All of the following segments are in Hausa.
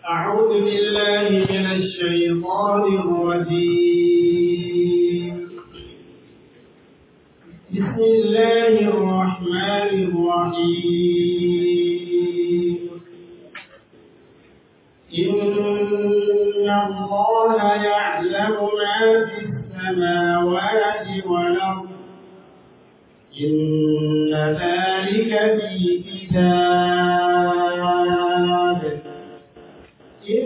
أعوذ بالله من الشيطان الرجيم بسم الله الرحمن الرحيم إن الله يعلم ما في السماوات والأرض إن ذلك في كتاب إن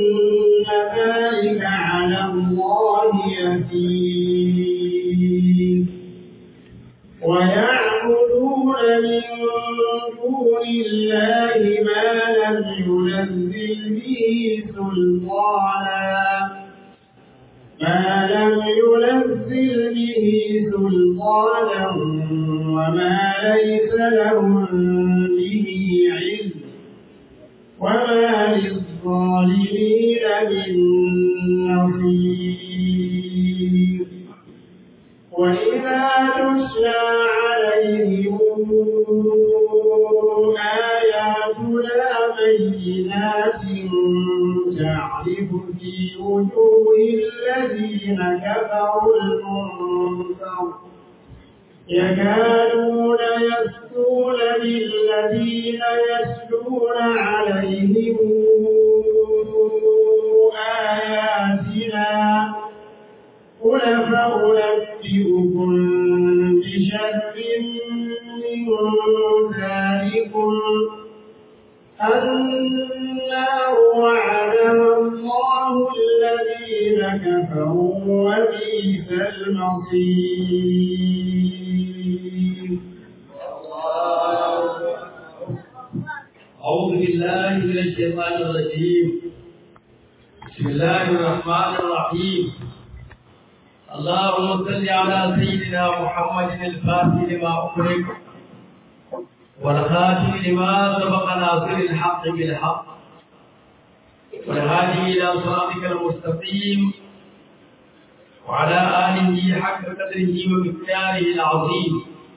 ذلك على الله يسير ويعبدون من دون الله ما لم ينزل به سلطانا ما لم ينزل به سلطانا وما ليس لهم به علم وما للظالمين من نصير وإذا تتلى عليهم آياتنا بينات تعرف في وجوه الذين كفروا المنكر يكادون يسكون بالذين يتلون عليهم آياتنا قل فأنبئكم بشر من ذلكم النار وعدها الله الذين كفروا وبئس المصير أعوذ بالله من الشيطان الرجيم بسم الله الرحمن الرحيم اللهم صل على سيدنا محمد الفاتح لما أغلق والخاتم لما سبق ناصر الحق بالحق والهادي إلى صراطك المستقيم وعلى آله حق قدره ومقداره العظيم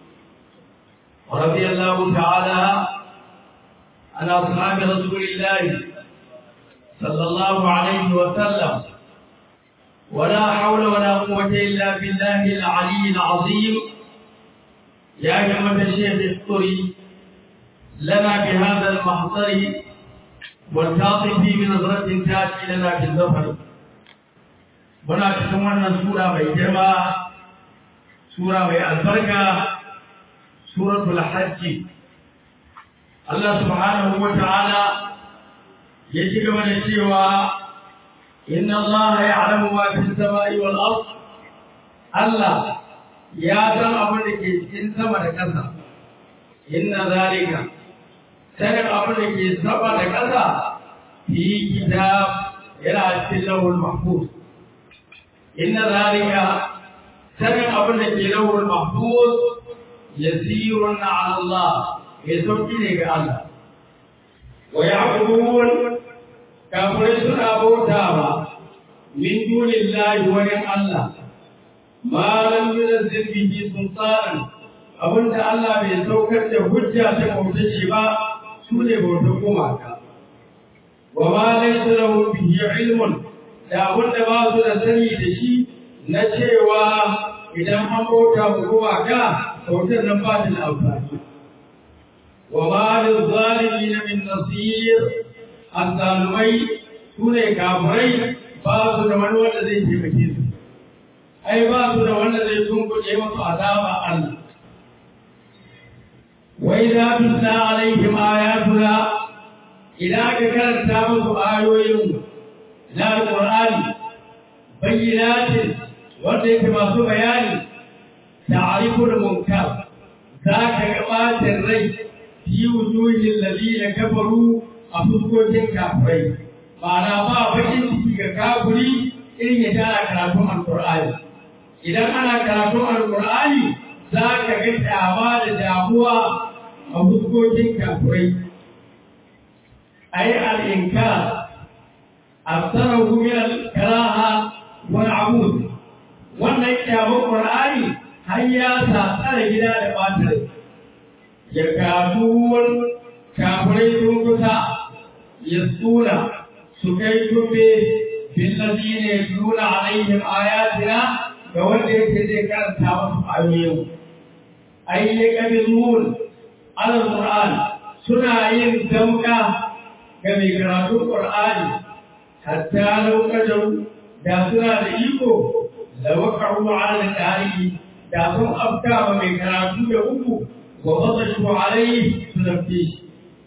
ورضي الله تعالى عن أصحاب رسول الله صلى الله عليه وسلم ولا حول ولا قوة إلا بالله العلي العظيم يا جماعة الشيخ الطري لنا بهذا المحضر والتعطف بنظرة تأتي لنا في الظفر muna cikin wannan sura mai girma sura mai albarka suratul hajji Allah subhanahu wa ta'ala ya ci gaba da cewa inna Allah ya'lamu ma fi samai wal ard Allah ya san abin da ke cikin sama da ƙasa inna zalika sanin abin da ke sama da ƙasa fi kitab yana cikin lawul mahfuz inna zalika sanin abin da ke lawul mahfuz yasirun ala Allah mai sauki ne ga Allah wa ya'budun kafirai suna bautawa min dunillahi wani Allah ma lam yunzil bihi sultanan abinda Allah bai saukar da hujja ta bauta shi ba su ne bautar gumaka wa ma laysa lahu bihi ilmun da abinda ba su da sani da shi na cewa idan an bauta mu gumaka bautar nan ba ta da amfani wa ma lil zalimin min nasir azzalumai su ne kafirai ba su da wani wanda zai taimake su ai ba su da wanda zai tunkuɗe masu azaba Allah wai za tutla alaihim ayatuna idan aka karanta musu ayoyin na alqur'ani bayyinatin wanda yake masu bayani ta'riful munkar za ka ga ɓacin rai fi wujuhin ladina kafaru a fuskokin kafirai ma'ana ba bakin ciki ga kafiri irin ya tara karatun alkur'ani idan ana karatun alkur'ani za ka ga kyama da damuwa a fuskokin kafirai a yi al'inka a tsarahu min al-karaha wal amud wannan kyamun qur'ani har ya sa tsare gida da batar ya kaduwar kafirai sun kusa ya tsura su kai tumbe bin ladina yatluna alaihim ayatina ga wanda yake zai karanta musu ayoyin ai ne kabizun al-qur'an suna yin damka ga mai karatun qur'ani hatta lokacin da suna da iko da wakaru ala al da sun afka wa mai karatu da uku wa bazashu alaihi su zafi shi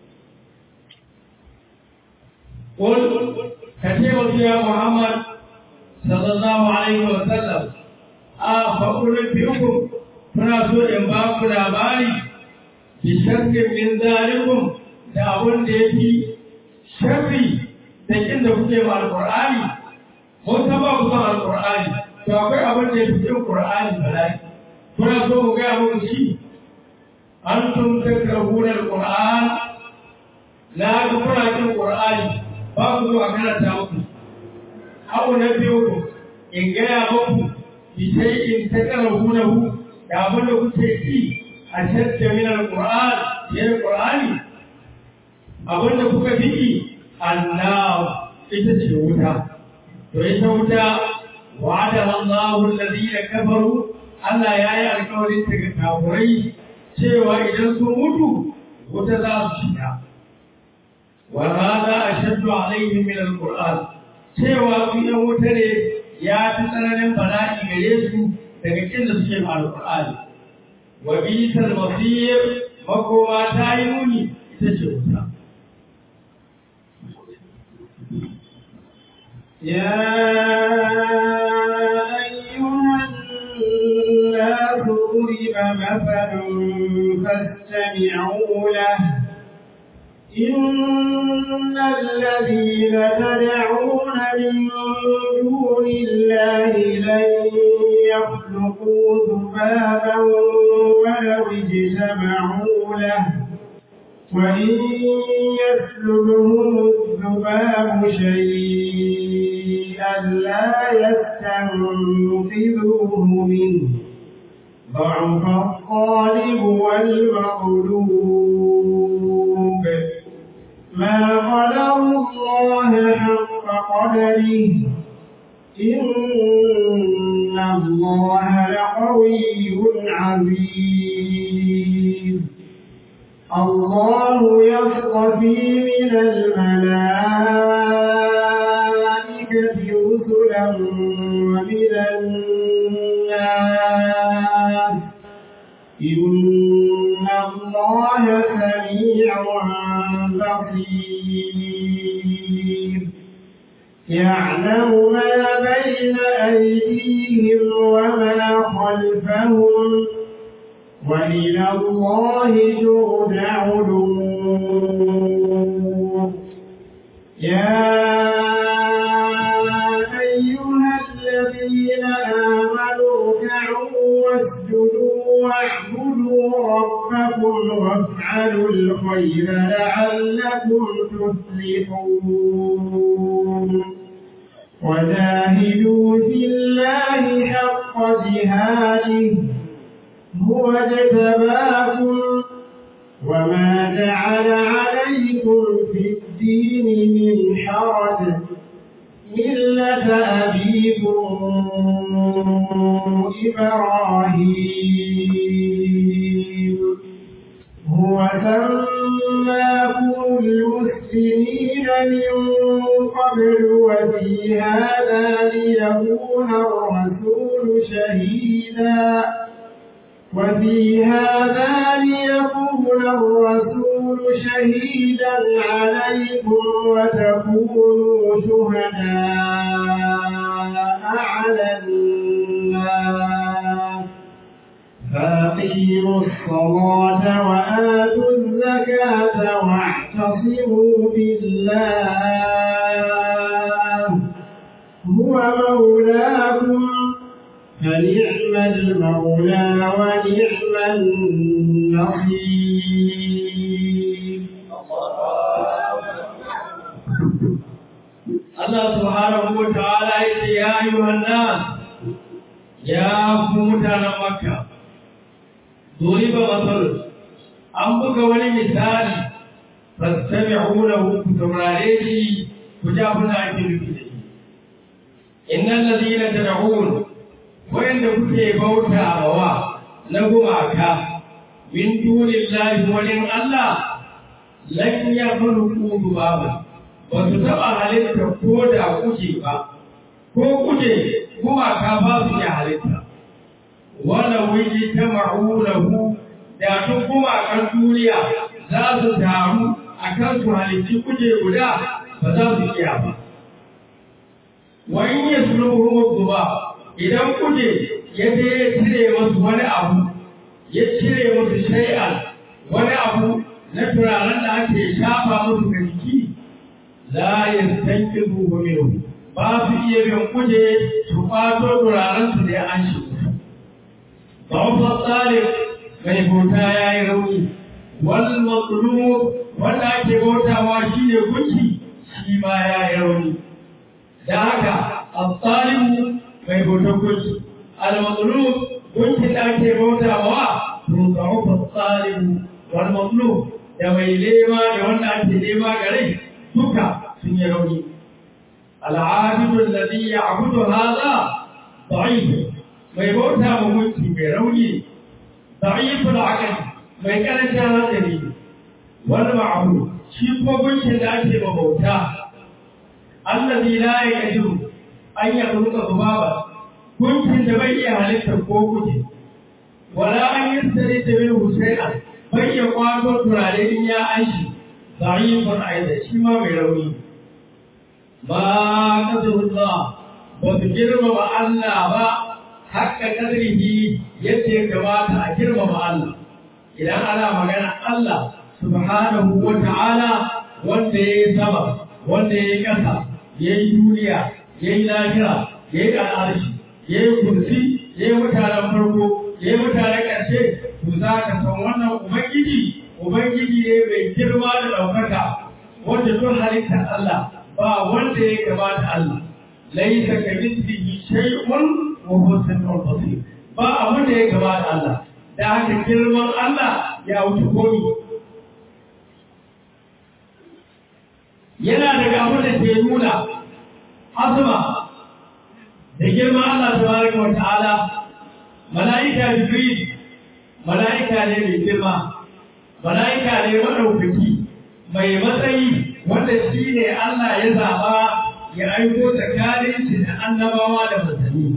قل كتبت يا محمد صلى الله عليه وسلم أفأنبئكم kuna so in ba ku labari bi sharrin min zalikum da abun da yafi sharri da kin da kuke ma alqur'ani ko ta ba ku ba alqur'ani to akwai abun da yafi kin qur'ani bala'i kuna so ku ga muku shi antum takrahuna alqur'an la ga kuna kin qur'ani ba ku zuwa karanta muku abu na biyu ku in gaya muku bi sai in takrahuna da abin da kuke ci a shadda min alquran ya alqurani abin da kuka fi Allah ita ce wuta to ita wuta wa'ada Allahu alladhina kafaru Allah ya yi alƙawarin daga kafurai cewa idan sun mutu wuta za su shiga wa hada ashaddu alaihim min alquran cewa su yan wuta ne ya fi tsananin bala'i gare su daga kin da suke ma alƙur'ani wa bisal masir makoma ta yi muni ita ce wuta يا أيها الناس ضرب مثل فاستمعوا له إن الذين تدعون من دون الله لن يخلقوا ذبابا ولو اجتمعوا له وإن يسلبهم الذباب شيئا لا يستنقذوه منه ضعف الطالب والمغلوب ما قدر الله حق قدره إن الله لقوي عزيز الله يصطفي من الملائكة رسلا ومن الناس إن الله سميع بصير يعلم ما بين أيديهم وما خلفهم وإلى الله ترجع الأمور يا أيها الذين آمنوا اركعوا واسجدوا واعبدوا ربكم وافعلوا الخير لعلكم تفلحون وجاهدوا في الله حق جهاده هو اجتباكم وما جعل عليكم في الدين من حرج ملة أبيكم إبراهيم هو سماكم المسلمين من قبل وفي هذا ليكون الرسول شهيدا وفي هذا ليكون الرسول شهيدا عليكم وتكونوا شهداء على الناس فأقيموا الصلاة وآتوا الزكاة واعتصموا بالله هو مولاكم فنعم المولى ونعم النصير Allah subhanahu wa ta'ala yace ya ayyuhan nas ya ku mutanen Makka duriba masal an buga wani misali fastami'u lahu ku taurare shi ku ji abin da ake nufi da shi innal ladina tad'un wanda kuke bauta wa na gumaka min dunillahi walin Allah lan yakhluqu dubaba ba su taɓa halitta ko da kuje ba ko kuje gumaka ba su iya halitta wala wuji ta ma'ulahu da duk gumakan duniya za su taru a kan su halitti kuje guda ba za su iya ba wa in ya suluhu ba idan kuje ya je ya cire masu wani abu ya cire masu shay'an wani abu na turaren da ake shafa musu ga jiki la yastankizu minhu ba su iya bin kuje su kwato turaren su da an shi Bawfa Salih mai bauta ya yi rauni, wal matsulu wanda ake bautawa shi ne gunki shi ma ya yi rauni. Da haka, al-salimu mai bautar gunki, al-matsulu gunkin da ake bautawa to bawfa Salimu wal matsulu da mai lema da wanda ake lema gare duka sun yi rauni. Al'abidun ladhi ya'budu hadha da'if mai bauta ma gunki mai rauni da'iful aqli mai karancin hankali wal ma'bud shi ko gunkin da ake ma bauta allazi la yaqdiru an yakhluqa dhubaba gunkin da bai iya halitta ko kuje wala an yastari da min husayna bai iya kwato turare in ya aishi da'ifun aidan shi ma mai rauni ba qadarullah ba su girmama Allah ba haka kadrihi yadda ya kamata a girmama Allah idan ana magana Allah subhanahu wa ta'ala wanda ya yi sama wanda ya yi ƙasa ya yi duniya ya yi lafiya ya yi al'arshi ya yi kursi ya yi mutanen farko ya yi mutanen ƙarshe to za ka san wannan ubangiji ubangiji ne mai girma da ɗaukaka wanda tun halittar Allah ba wanda ya kamata Allah laisa ka mithlihi shay'un wa huwa samiul basir ba abin da ya kamata Allah da haka girman Allah ya wuce komi yana daga abin da ke nuna azuma da girman Allah tabaraka wa ta'ala mala'ika jibril mala'ika ne mai girma mala'ika ne madaukaki mai matsayi wanda shi ne Allah ya zaba ya aiko tsakanin shi da annabawa da manzanni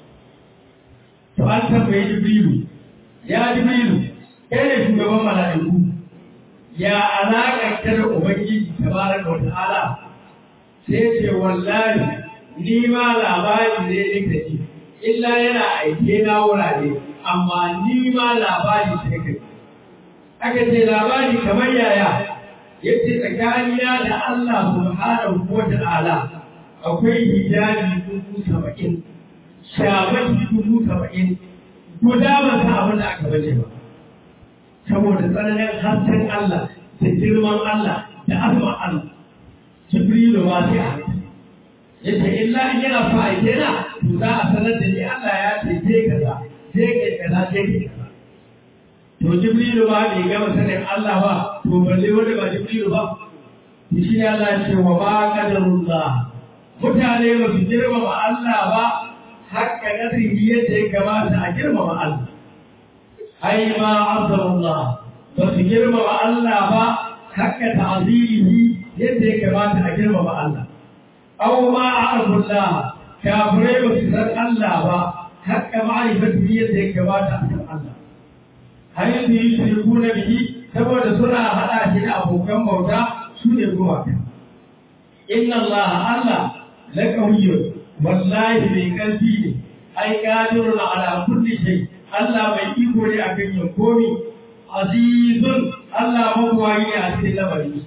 to an tambayi jibrilu ya jibrilu kai ne shugaban mala'iku ya alaƙa ta da ubangiji tabaraka wa ta'ala sai ce wallahi ni ma labari ne nake ji illa yana aike na wurare amma ni ma labari sai kai aka ce labari kamar yaya yace tsakanina da Allah subhanahu wa ta'ala akwai hijabi dubu saba'in shamaki dubu saba'in guda ba ta abin da aka bace ba saboda tsananin hasken Allah da girman Allah da azuma Allah Jibrilu ma sai a yace illa in yana so a kena to za a sanar da ni Allah ya ce je kaza je kai kaza je kai kaza to Jibrilu ma bai gama sanin Allah ba to balle wanda ba Jibrilu ba shi ne Allah ya ce wa ba qadarullah mutane ba su girmama Allah ba hakka kadrihi yadda ya kamata a girmama Allah ai ma azamullah ba su girmama Allah ba hakka ta'zirihi yadda ya kamata a girmama Allah aw ma a'rafullah kafirai ba su san Allah ba hakka ma'rifatihi yadda ya kamata a san Allah har yanzu yi shirku na bihi saboda suna haɗa shi da abokan bauta su ne gumaka inna Allah Allah la qawiyyun wallahi mai ƙarfi ne ai qadirun ala kulli shay Allah mai iko ne a kan yin komi azizun Allah mabuwayi ne a cikin lamari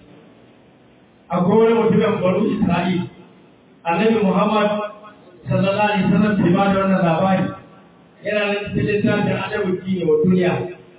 a kowane mutumin baro Isra'il annabi Muhammad sallallahu alaihi wasallam bai ba da wannan labari yana nan cikin littafin adabu ne wa duniya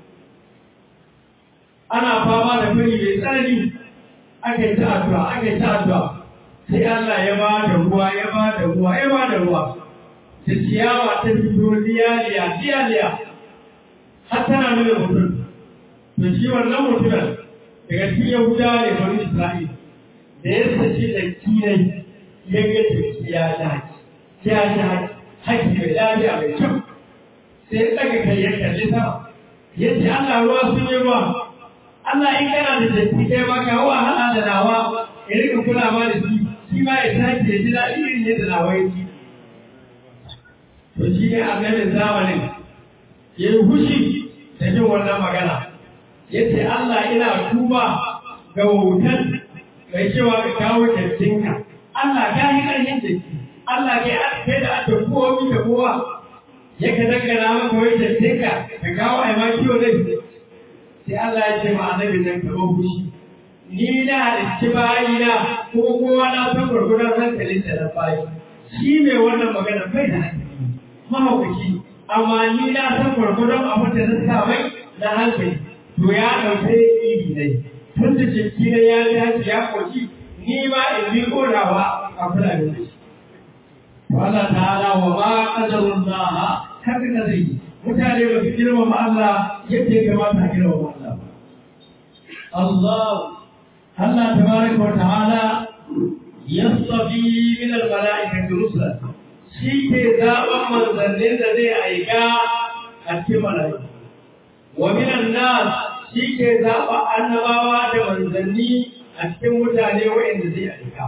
ana fama da fari mai tsanani aka yi ta addu'a aka yi ta addu'a sai Allah ya ba da ruwa ya ba da ruwa ya ba da ruwa da ciyawa ta fito liyaliya liyaliya har tana nuna mutum to shi wannan mutumin daga cikin yahuda ne bari isra'il da ya sace da kinai ya ga jiki ya dace ya dace haki mai lafiya mai kyau sai ya ɗaga kai ya kalli sama ya ce Allah ruwa sun yi ruwa Allah in kana da jaki kai ma ka wahala da nawa ya rika kula ma da shi shi ma ya tashi ya ji daɗi irin yadda nawa ya ji to shi ne annabin zamanin ya yi hushi da jin wannan magana ya ce Allah ina tuba ga wautan mai cewa ka kawo kyautinka Allah ka yi ƙarfin jiki Allah kai an kai da aka kowa da kowa ya ka dangana maka wai kyautinka ka kawo a ma kiwo zai sai Allah ya ce ma annabi nan ka ban fushi ni na halicci bayina ko kowa na san gurgurar hankalin da na bayi shi mai wannan magana bai da hankali mahaukaci amma ni na san gurgurar abin da na sa mai na hankali to ya ɗauke iri ne tun da jiki na ya dace ya koki ni ma in bi korawa a kula da shi Allah ta'ala wa ma qadarun Allah haka da zai mutane ba su girmama Allah yadda ya kamata a girmama Allah Allah Allah tabaraka wa ta'ala yastafi min al-mala'ikati rusula shi ke zaɓen manzannin da zai aika a cikin mala'iku wa min an-nas shi ke zaɓa annabawa da manzanni a cikin mutane waɗanda zai aika.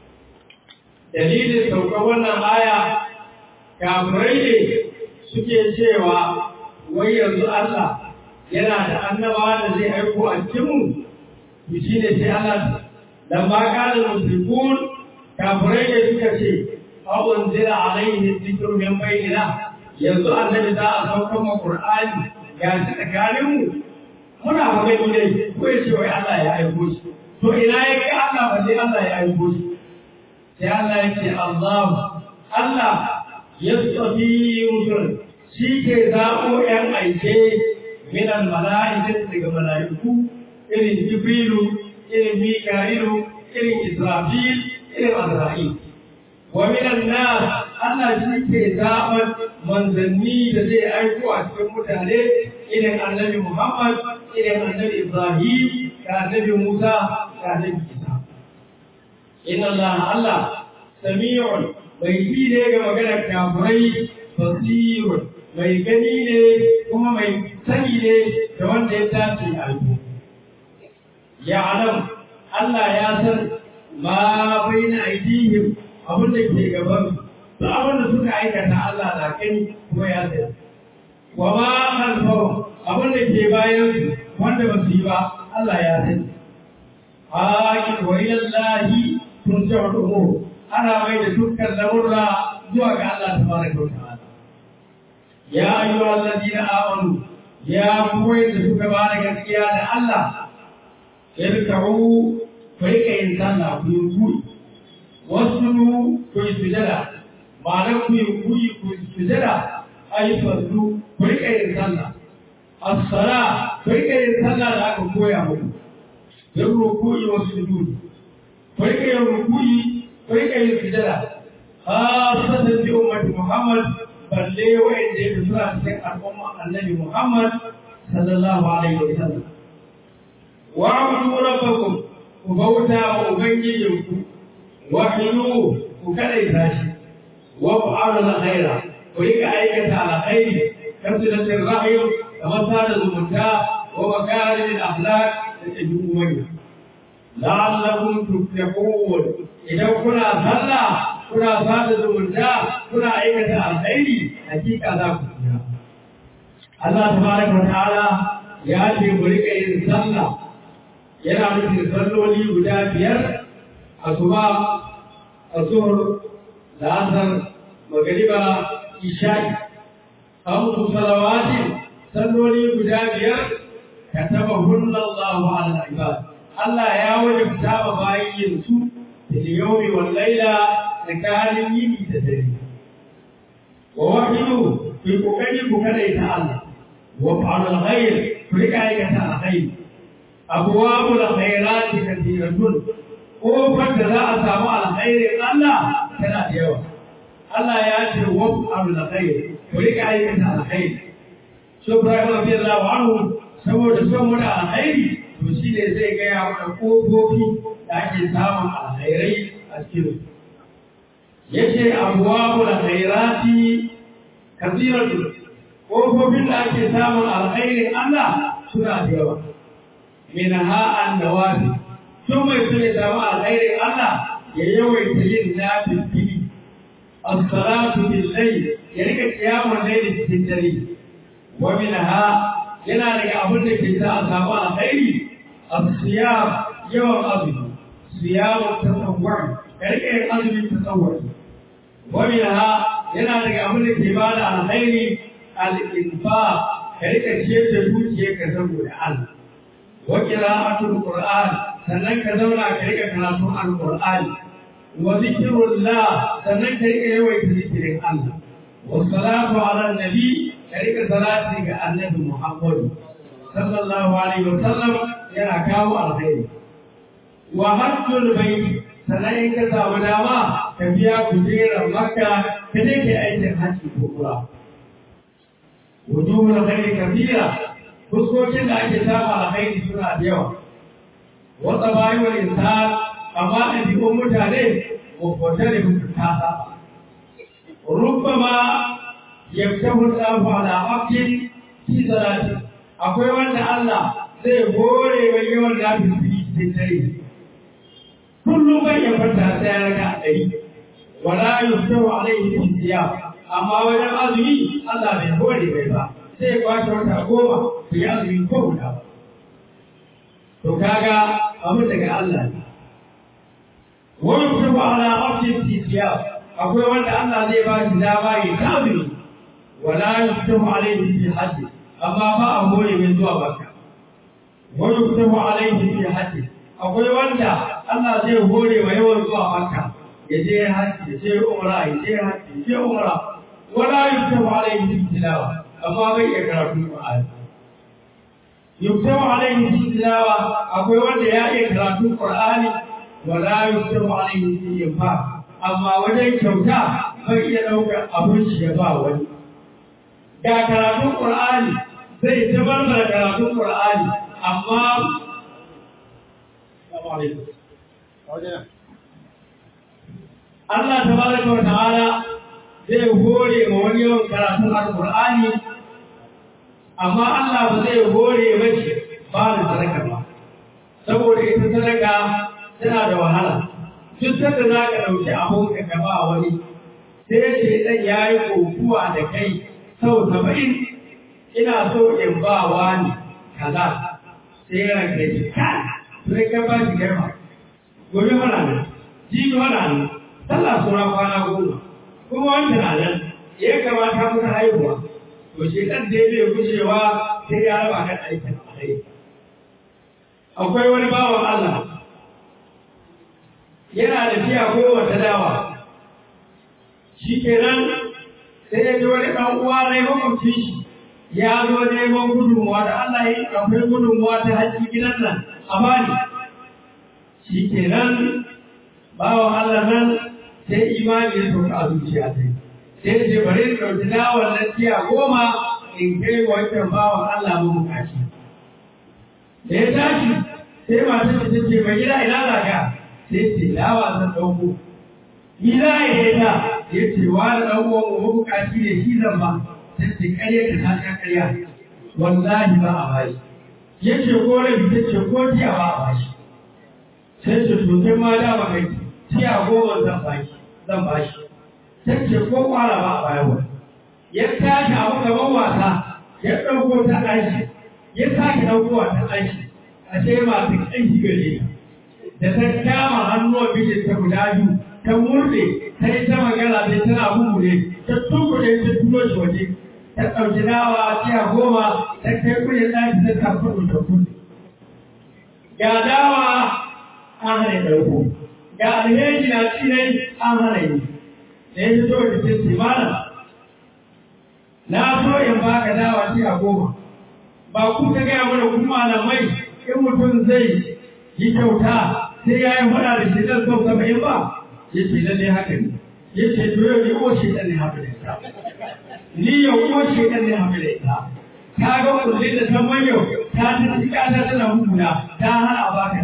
Dalilin saukar wannan aya, kafirai ne suke cewa wai yanzu Allah yana da annabawa da zai aiko a cikinmu, to shi ne sai Allah da ma ƙarin musulkun kafirai ne suka ce, Awon zira alaihi zikiru min bayyana yanzu annabi za a saukar ma Qur'ani ga shi tsakaninmu muna magani ne ko ya ce wai Allah ya aiko shi to ina ya kai Allah ba sai Allah ya aiko shi sai Allah ya ce Allah Allah ya tsafi rusul shi ke zaɓo ‘yan aike minan mala'ikatu daga mala'iku irin Jibrilu irin Mika'ilu irin Israfil irin Azra'il wa minan nas Allah shi ke zaɓar manzanni da zai aiko a cikin mutane irin annabi Muhammad irin annabi Ibrahim da annabi Musa da annabi Isa. Inna Allah Allah sami'un mai ji ne ga maganar kafirai basirun mai gani ne kuma mai sani ne da wanda ya dace a Ya alam Allah ya san ma bai na aidihim abin da ke gaban su abin da suka aikata Allah na gani kuma ya sani. Wa ma khalfahum abin da ke bayan su wanda ba su yi ba Allah ya sani. Haƙi wa ilallahi tun ce wa ɗumo ana mai da dukkan lamurra zuwa ga Allah ta fara kyauta. Ya ayyu allazi na amanu ya koyi da suka ba da gaskiya da Allah. Irka'u ku rika yin sallah ku yi kuri. Wasu ku yi sujada. Ma'anar ku yi kuri ku yi sujada ayyukan su ku rika yin sallah. As-sala ku rika yin sallah da aka koya muku. Yin ruku'i wa sujud. Ku rika yin ruku'i, ku rika yin sujada. Khasatan bi ummati Muhammad balle wa'anda ya suna cikin al'umma Annabi Muhammad sallallahu alaihi wa sallam. Wa abudu rabbakum ku bauta wa ubangijinku wahiyu ku kadaita shi wa fa'alu al-khaira ku rika aikata al-khairi kasilatin rahim kamar sada zumunta wa makarin akhlaq da ɗabi'u manya la'allakum tuflihun idan kuna sallah kuna sada zumunta kuna aikata alkhairi hakika za ku tsira Allah tabaraka wa ta'ala ya ce mu rika yin sallah yana nufin salloli guda biyar asuba azhur da asar magriba isha'i خمس صلوات salloli guda biyar ka taba hullallahu ala ibad Allah ya wajabta ba bayin su da yawmi wal laila tsakanin yini da dare wa wahidu fi kokari ku kada ta Allah wa fa'al alkhair ku rika aikata alkhair abwabul khairat kathiratun kofar da za a samu alkhairin Allah tana da yawa Allah ya ce wa fa'al alkhair ku rika aikata alkhairi so Ibrahim radiyallahu anhu saboda son mu da alkhairi to shi ne zai gaya mana kofofi da da ake samun alkhairai a cikin yace abwabu alkhairati kathiratu kofofin da ake samun alkhairin Allah suna da yawa minha an-nawafi sun mai so ya samu alkhairin Allah ya yawaita yin nafil fili as-salatu bil-layl ya rika kiyamun layli cikin dare wa minha yana daga abin da ke sa a samu alkhairi as-siyam yawan azumi siyamun tasawwur ka rika yin azumin tasawwur wa minha yana daga abin da ke bada alkhairi al-infaq ka rika ciyar da dukiyarka saboda Allah wa qira'atul qur'an sannan ka zauna ka rika karatun alqur'ani wa zikrullah sannan ka rika yawaita zikirin Allah wa salatu ala nabi ka rika salati ga annabi Muhammad sallallahu alaihi wa sallam yana kawo alkhairi wa hajjul bayt sannan in ka samu dama ka biya kujerar makka ka je ka aikin hajji ko kura wujuhul khairi kabira fuskokin da ake samu alkhairi suna da yawa wata bayi wa insan amma ɗabi'un mutane makwata da mutu ta saba rubbama yaftahu Allahu ala abdin fi salati akwai wanda Allah zai hore mai yawan lafi cikin dare kullum bai ya fata sai ya raka ɗari wala yaftahu alaihi fi siyam amma wajen azumi Allah bai hore mai ba sai ya kwashe wata goma bai yi azumi ko guda ba to kaga abu daga Allah ne wani kuma ala abdin tisiya akwai wanda Allah zai ba shi dama ya tabi wala yuftahu alayhi fi hajji amma ba a hore mai zuwa baka wani yuftahu alayhi fi hajji akwai wanda Allah zai hore wa yawan zuwa baka ya je hajji ya je umra ya je hajji ya je umra wala yuftahu alayhi fi tilawa amma bai iya karatu Qur'ani yuktabu alaihi fi tilawa akwai wanda ya iya karatun qur'ani wala yuktabu alaihi fi infaq amma wajen kyauta bai iya daukar abin shi ya ba wani ga karatun qur'ani zai tabar da karatun qur'ani amma Allah tabaraka wa ta'ala zai hore ma wani yawan karatun alqur'ani amma Allah ba zai hore mashi ba da sadaka ba saboda ita sadaka tana da wahala duk sanda za ka ɗauki abun ka gaba wani sai ce ɗan ya yi kokuwa da kai sau saba'in ina so in ba wani kaza sai ya ranka ji kan sai ka ba shi girma gobe mana nan jibi mana nan sallah sura kwana goma kuma wancan na nan ya kamata muka haihuwa to shi ɗan da zai gujewa sai ya raba kan aikin alai akwai wani bawan Allah yana da fiya goma ta dawa shi kenan sai ya ji wani ɗan uwa na makwabci shi ya zo neman gudunmuwa da Allah ya yi akwai gudunmuwa ta hajji gidan nan a bani shi kenan bawan Allah nan sai imani ya sauka a zuciya sai sai ce bari in ɗauki dawar na tiya goma in kai wancan bawan Allah mu bukaci. Da ya tashi sai masu da ta ce mai gida ina zaga sai ce dawa zan ɗauko. Ni za a yi ta ya ce wa da ɗan uwan mu bukaci ne shi zan ba sai ce ƙarya ka ta ta ƙarya wallahi ba a bashi. Ya ce ko rabi ta ce ko tiya ba a bashi. Sai ce to sai ma da ba kai tiya goma zan bashi zan bashi. tace ko kwara ba a bayarwa ya tashi abu gaban wasa ya ɗauko ta ɗashi ya sake ɗaukowa ta ɗashi a ce masu ƙanshi gare da ta kama hannuwan bijin ta guda biyu ta murɗe ta yi ta magana sai tana bubure ta tukuɗe ta tuno shi waje ta ɗauki dawa tiya goma ta kai kuɗin ɗaki ta tafi ta kuɗi ga dawa an hana ɗauko ga alheri na cinai an hana yi da ya fito da ce ce mana na so in baka dawa ce a goma ba ku ta gaya mana kuma malamai in mutum zai yi kyauta sai ya yi faɗa da shi ɗan sau saba'in ba ya ce lalle haka ne ya ce to yau ni uwa shi ɗan ne haka da ita ni yau uwa shi ɗan ne haka da ita ka ga kullum da ta yau ta ta ci ƙata tana hukuna ta hana a baka dawa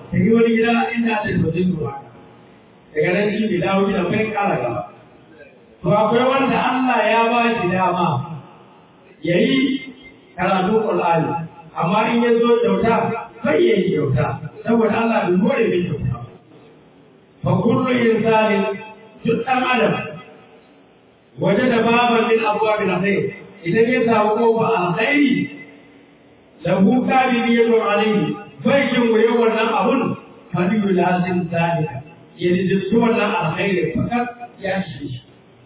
ta yi wani gida inda ta yi sojin ruwa daga nan shi bai dawo gidan bai kara gaba to akwai wanda Allah ya ba shi dama ya yi karatu Qur'ani amma in ya zo kyauta bai yi kyauta saboda Allah bai more mai kyauta fa kullu insanin duk ɗan adam waje da baban min abuwa bin alkhair idan ya samu kofa alkhairi lahu qabiliyatun alayhi bai jin waye wannan abun fadilu lazim zalika ya rijissu wannan alkhairi fakat ya shi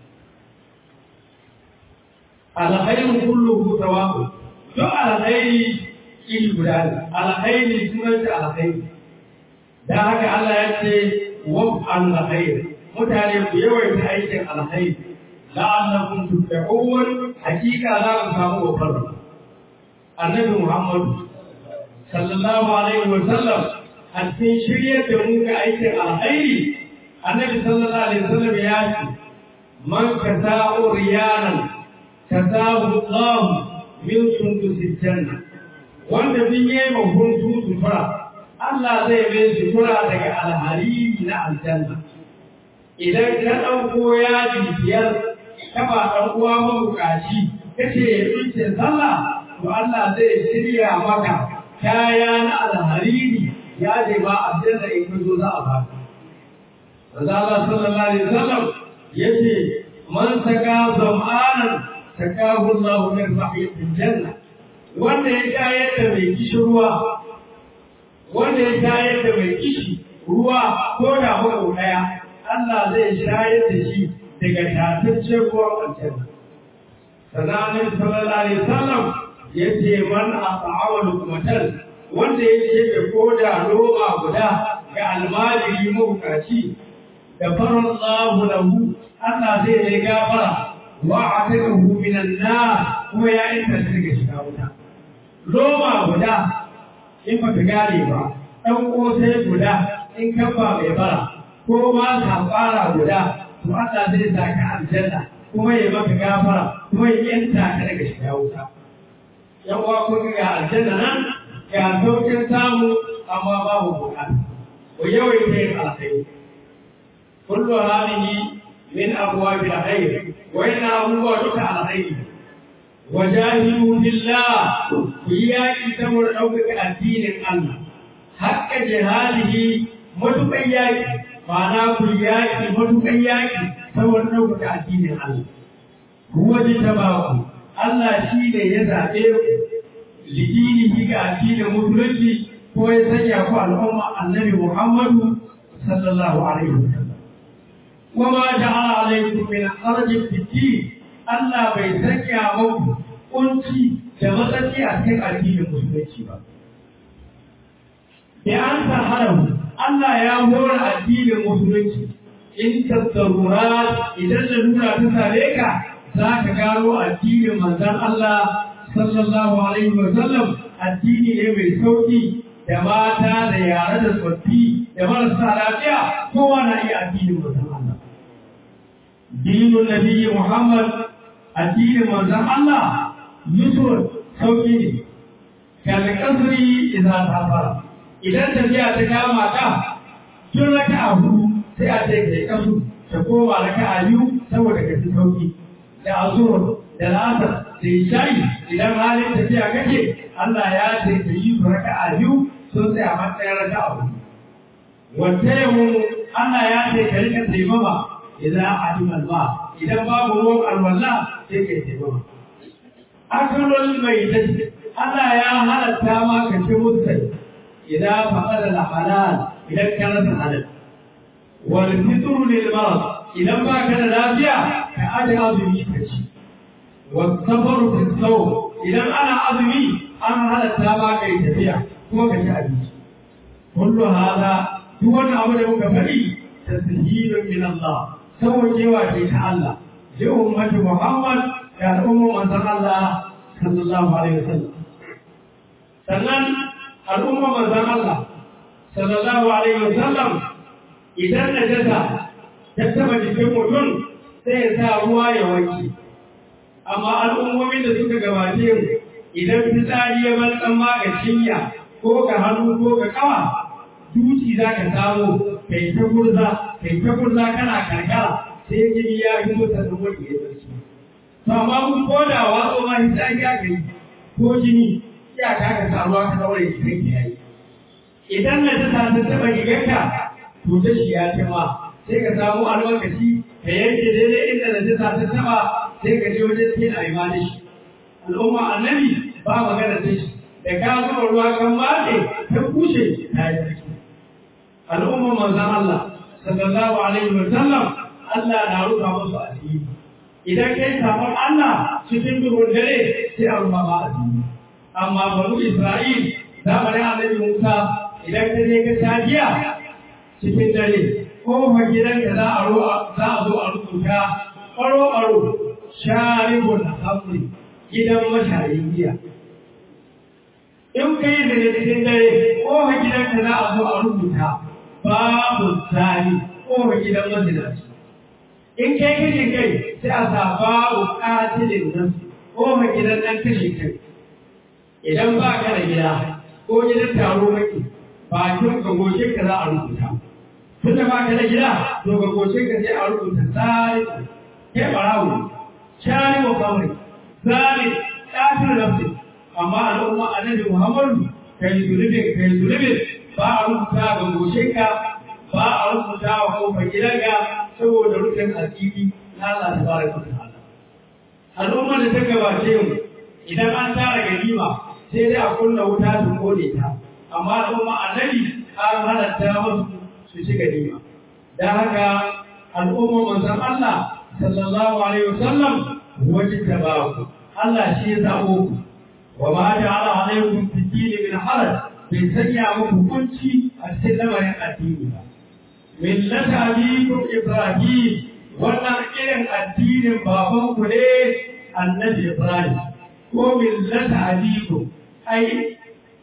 alkhairu kulluhu tawaqu to alkhairi iri guda ne alkhairi sunan shi alkhairi da haka Allah ya ce wa alkhair mutane ku yawaita aikin alkhairi la'allakum tuflihun hakika za ku samu babbar annabi Muhammad sallallahu alaihi wa sallam a cikin shiryar da mu ga aikin alkhairi annabi sallallahu alaihi wa sallam ya ce man kasa'u riyanan kasahu Allah min sundusil janna wanda bin yayi mahuntu sutura Allah zai mai sutura daga alhariri na aljanna idan ka ɗauko yaji biyar ka ba ɗan uwa mabukaci kace ya tsince sallah to Allah zai shirya maka kaya na alhariri ya je ba aljanna in ka zo za a ba Raza Allah sallallahu alaihi wasallam yace man saka zamanan sakahu Allah min rahmatil janna wanda ya shayar da mai kishi ruwa wanda ya shayar da mai kishi ruwa ko da mako daya Allah zai shayar da shi daga tataccen ruwan aljanna sananin sallallahu alaihi wasallam yace man ata'awa lukumatan wanda ya ce da koda roma guda ga almajiri mabukaci da farar Allahu lahu Allah zai yi gafara wa atakahu minan nar kuma ya inta shi daga shiga wuta roma guda in ba ka gane ba ɗan ƙosai guda in kan ba mai bara ko ma ka fara guda to Allah zai sa ka aljanna kuma ya maka gafara kuma ya yanta ka daga shiga wuta yan uwa ko ga aljanna nan ga saukin samu amma babu bukata ko yawaita yin alkhairi kullu hadhihi min abwabi alkhair wa inna abuwa duka alkhairi wajahidu billah ku yaki saboda ɗaukaka addinin Allah hakka jihadihi matuƙan yaki ma'ana ku yaki matuƙan yaki saboda ɗaukaka addinin Allah huwa jitabaku Allah shi ne ya zaɓe ku lidinihi ga addinin musulunci ko ya sanya ku al'umma annabi Muhammadu sallallahu alaihi wasallam wa ma ja'ala alaikum min harajin fid Allah bai sanya muku kunci da matsatsi a cikin addinin musulunci ba. Da an haramu, Allah ya hora addinin musulunci in tattarura idan da nuna ta same ka za ka gano addinin manzan Allah sallallahu alaihi wa sallam addini ne mai sauki da mata da yare da tsoffi da marasa lafiya kowa na iya addinin manzan Allah. Dinin Nabi Muhammad addinin manzan Allah Yusuf sauki ne, kalli kasuri idan ta fara. Idan tafiya ta kama ka, tun raka a hudu sai a ce ka yi kasu, ta koma raka a biyu saboda ka fi sauki. Da azur, da lasar, da ishayi idan halin tafiya kake, Allah ya ce ka yi su raka a biyu sun sai a matsayin raka a hudu. Wata yawon Allah ya ce ka rika taimama idan a ba, idan babu ruwan alwala sai ka yi taimama. akalul mai dace Allah ya halatta ma ka ci mutsai idan faqada al halal idan ka rasa halal wal fitr lil marad idan ba ka da lafiya ka aje azumi ka ci wal safaru fi saw idan ana azumi an halatta ma kai tafiya kuma ka ci abinci kullu hada duk wani abu da muka faɗi tasbihun min Allah sauwajewa ce ta Allah li ummati Muhammad da al'ummar manzon Allah sallallahu alaihi wasallam sannan al'ummar manzon Allah sallallahu alaihi wasallam idan najasa ta taba jikin mutum sai ya sa ruwa ya wanke amma al'ummomin da suka gabace mu idan fitsari ya bar dan ma ga cinya ko ga hannu ko ga kawa duci za ka samu kai ta gurza kai ta gurza kana karkara sai jini ya fito ta zama wani ya zarci to amma mun koda watsa ma hita ya kai ko jini ya ka ka samu ka daure shi kai yayi idan na ta ta taba giganka to da shi ya ce ma sai ka samu almakashi ka yanke daidai inda na ta ta taba sai ka je wajen sai a yi ma da shi al'umma annabi ba magana da shi da ka zuba ruwa kan mace ta kushe ta yi sarki al'umma manzan Allah sallallahu alaihi wa sallam Allah na rufa musu asiri idan kai sabon Allah cikin duhun dare sai a rufa ma asiri amma banu Isra'il zamanin annabi Musa idan ka je ka tajiya cikin dare ko fa gidanka za a za a zo a rubuta ɓaro ɓaro sharibun hamri gidan mashayin giya in ka yi daga cikin dare ko ha gidanka za a zo a rubuta babu tsari ko ha gidan mazinaci in kai kashe kai sai a sa babu katilin nan ko ha gidan ɗan kashe kai idan ba ka da gida ko gidan taro maki bakin gagoshin ka za a rubuta tun da ba ka da gida to gagoshin ka sai a rubuta tsari kai ɓarawo shari wa kamar tsari ɗafin nafsi amma al'umma annabi Muhammadu kai zulubin kai zulubin ba a rubuta ga goshinka ba a rubuta wa kofar gidanka saboda rufin asiri na Allah ta baraka ta ta'ala al'umma da ta gabace mu idan an tara ganima sai dai a kunna wuta su kone ta amma al'umma annabi an halatta musu su ci ganima dan haka al'umma manzon Allah sallallahu alaihi wasallam wajin tabaku Allah shi ya zabo ku وما جعل عليكم في الدين من حرج bai sanya muku kunci a cikin lamarin addini ba. Millata abikum Ibrahim wannan irin addinin babanku ne annabi Ibrahim ko millata abikum ai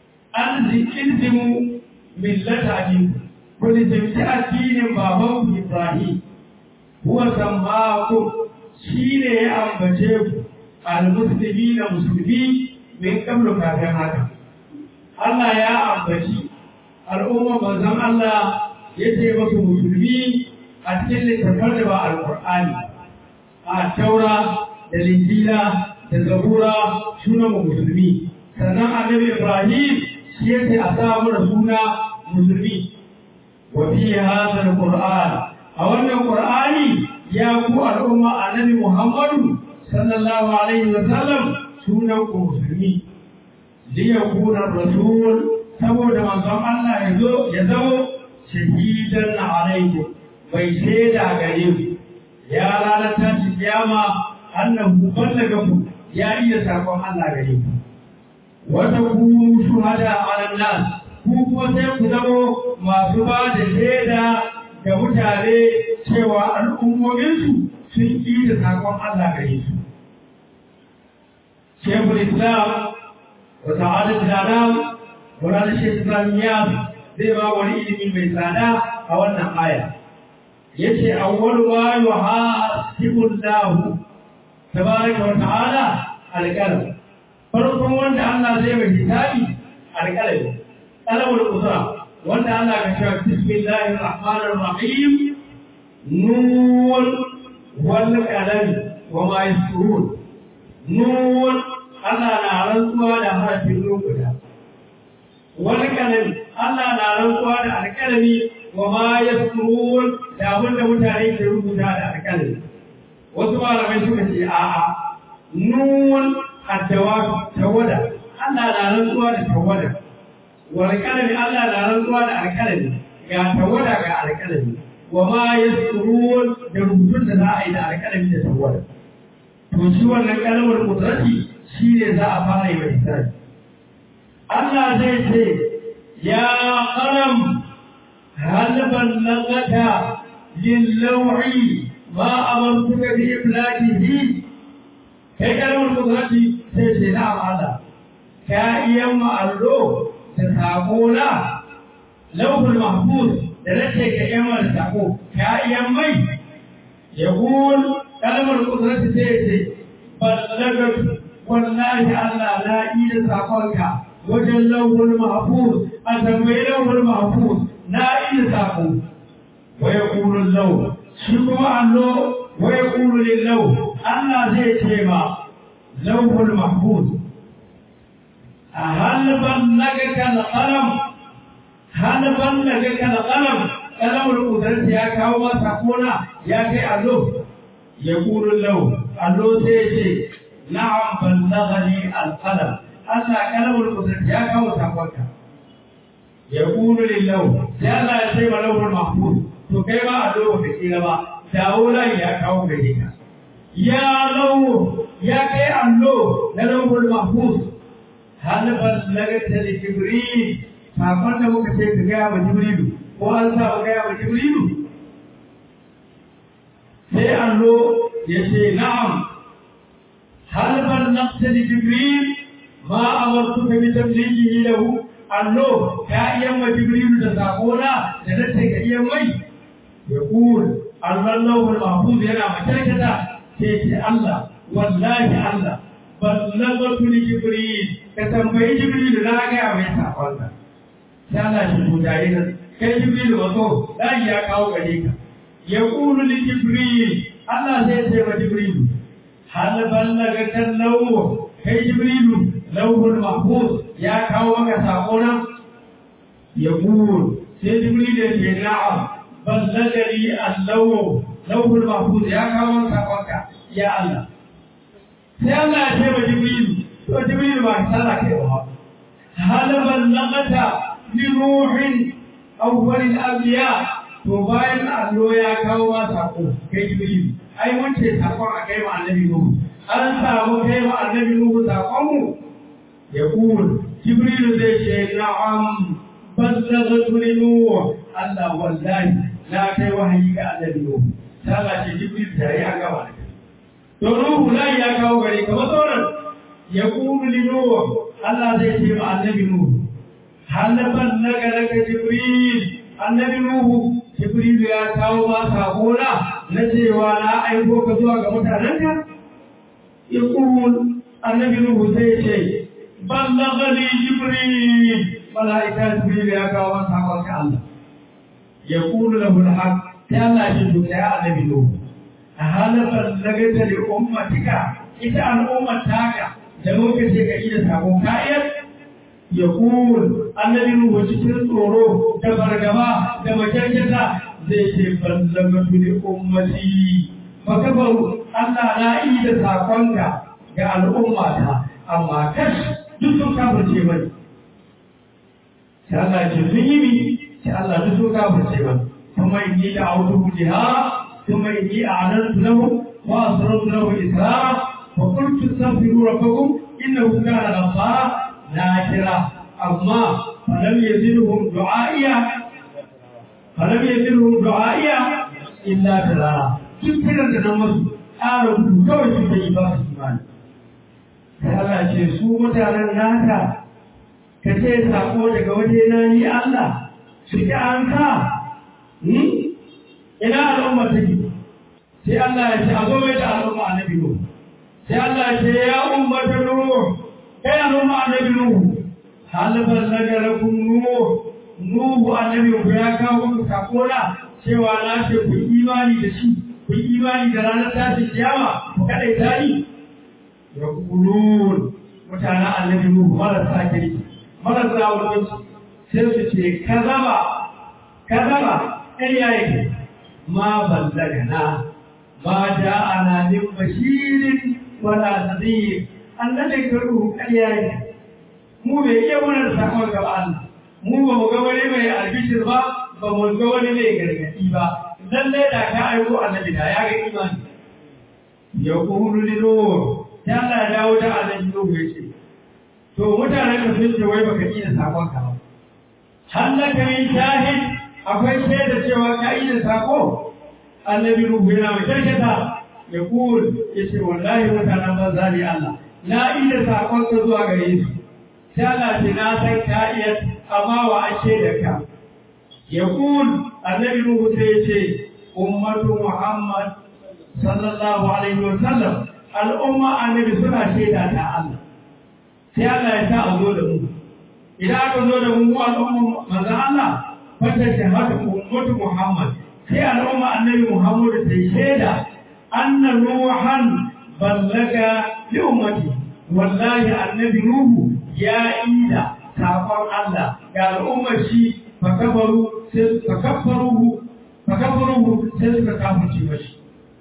an zikirzimu millata abikum ku nizimci addinin babanku Ibrahim huwa sammaku shi ne ya ambace ku al-muslimi na musulmi min kablu kafin haka Allah ya ambaci al'umma manzon Allah ya ce masu musulmi a cikin littattafan da ba alƙur'ani a taura da linjila da zabura sunan musulmi sannan annabi Ibrahim shi ya ce a samu da suna musulmi wa fi hadha alquran a wannan qur'ani ya ku al'umma annabi Muhammadu sallallahu alaihi wa sallam sunan ku musulmi liyakuna rasul saboda manzon Allah ya zo ya zamo shahidan alaikum bai shaida gare ku ya ranar tashi kiyama annahu ballaga ku ya iya sakon Allah gare ku wata kunu shuhada ala nas ku kuma sai ku zamo masu ba da shaida ga mutane cewa al'ummominsu sun ƙi da sakon Allah gare su شيخ الإسلام وسعادة الأعلام ورانا الشيخ الإسلاميات زي ما ولي من ميسانا أولنا آية يشي أول ما يحاسب الله تبارك وتعالى القلم farkon wanda Allah zai mai hisabi alƙalami ƙalamul usra wanda Allah ka cewa bismillahir rahmanir rahim nun wal qalam wa ma yasrun nun Allah na rantsuwa da harafin nun guda wal qalam Allah na rantsuwa da alƙalami wa ma yasrun da abin da mutane ke rubuta da alƙalami wasu malamai suka ce a'a nun addawa tawada Allah na rantsuwa da tawada wal kalami Allah na rantsuwa da alkalami ga tawada ga alkalami wa ma yasrun da rubutun da za a yi da alkalami da tawada to shi wannan kalmar kudrati shi ne za a fara yi wa hisabi Allah zai ce ya qalam hal ballagata lil-law'i ma amartuka bi iblagihi kai kalmar kudrati sai ce na Allah ka iya ma'allo da sako na lauhul mahfuz da nace ka iya mal sako ka iya mai ya gul kalmar kudrati sai ce ballagat wallahi Allah na yi da sakonka wajen lauhul mahfuz a tambayi lauhul mahfuz na iya sako wa yaqulu law shi kuma allo wa yaqulu lillahu Allah zai ce ma lawhul mahfuz hal ballagaka al-qalam hal ballagaka al-qalam kalamul qudrat ya kawo masa kona ya kai allo yaqulu law allo sai ce na'am ballaghani al-qalam Allah kalamul qudrat ya kawo sakonka yaqulu lillahu sai Allah ya ce wa lawhul mahfuz to kai ba allo ba kira ba dawo lai ya kawo gare ka ya lawo ya kai allo na lawhul mahfuz hal ballagata li jibril sakon da muka ce ka gaya wa jibrilu ko an sa ka gaya wa jibrilu sai allo ya ce na'am hal ballagta li jibril ma amartuka bi tablighihi lahu allo ka iya wa jibrilu da sakona da nace ka iya mai يقول الله المحفوظ هنا مشاكتا سيتي الله والله الله بلغت لجبريل كتنبي جبريل لا غا mai sakonka sai Allah shi bujaye ka kai jibril wato dan ya kawo gare ka yaqulu li jibril Allah zai ce wa jibril hal ballaga kan lawu kai jibril lawhul mahfuz ya kawo maka sakona yaqul sai jibril ya ce na'am بلغني اللوح لوح المحفوظ يا كمان ساقوكا يا الله sai Allah ya ce wa Jibril to Jibril ba ta da kai ba hal ballagata li ruhin awwal al-anbiya to bayan allo ya kawo ma sako kai Jibril ai mun ce sakon a kai ma annabi Nuhu an samu kai ma annabi Nuhu sakon mu yaqul Jibril zai ce na'am ballagatu li Nuhu Allah wallahi na kai wahayi ga annabi Nuhu ta ba ce Jibril da ya gaba da to Nuhu lai ya kawo gare ka sauran ya kulu li Nuhu Allah zai ce ma annabi Nuhu hal ballaga laka Jibril annabi Nuhu Jibril ya kawo ma sakona na cewa na aiko ka zuwa ga mutanenka ya kulu annabi Nuhu sai ce ballagani Jibril malaika Jibril ya kawo ma sakon ka Allah يقول له الحق يلا شدك يا النبي نوح هل بلغت لأمتك إذا الأمة تاكا جموك سيكا إذا سابو كاير يقول النبي نوح cikin tsoro da fargaba da makyarkyata zai ce ballagatu li ummati makabaru Allah na yi da sakonka ga al'ummata amma kash duk sun kafirce mai sai Allah ya ce sun yi mi sai Allah duk sun kafirce ba kuma inni da autu jiha kuma inni a'lantu lahu wa asrartu lahu israra wa qultu astaghfiru rabbakum innahu kana ghaffara na kira amma falam yazidhum du'aiya falam yazidhum du'aiya illa dirara duk kiran da nan masu ƙara gudu kawai suke yi ba su imani sai Allah ce su mutanen naka ka ce sako daga waje na ni Allah su ki an sa ina al'umma take sai Allah ya ce a zo mai da al'umma annabi Nuhu sai Allah ya ce ya ummata Nuhu kai al'umma annabi Nuhu hal ballaga lakum Nuhu Nuhu annabi ku ya kawo muku sakona cewa na ce ku imani da shi ku imani da ranar tashin kiyama ku kadai tani ya kulun mutanen annabi Nuhu marasa kirki marasa wuce sai su ce kazaba kazaba ƙarya yake ma ballagana ma ja'ana min bashirin wala nadhir annabi karu ƙarya yake mu bai iya wannan sakon gaba Allah mu ba mu ga wani mai albishir ba ba mu ga wani mai gargadi ba lallai da ka aiko annabi da ya ga imani ya kulu lilo ya Allah ya dawo da annabi Nuhu ya ce to mutanen ka sun ce wai baka iya sakon ka ba hallaka min shahid akwai shaida cewa ka iya sako annabi Nuhu yana mai karkata ya kul ya ce wallahi mutanen banza ne Allah na iya sakon ka zuwa gare su sai Allah ce na san ka iya amma wa ashe da ka ya kul annabi Nuhu sai ya ce ummatu Muhammad sallallahu alaihi wa sallam al'umma annabi suna shaida ta Allah sai Allah ya sa a zo da mu idan aka zo da mu al'umma manzo Allah fata shahada ummatu Muhammad sai al'umma annabi Muhammad ta shaida anna nuhan ballaga li ummati wallahi annabi nuhu ya ida sakon Allah ga al'ummar shi fakabaru sai fakabbaruhu fakabbaruhu sai suka kafirce mashi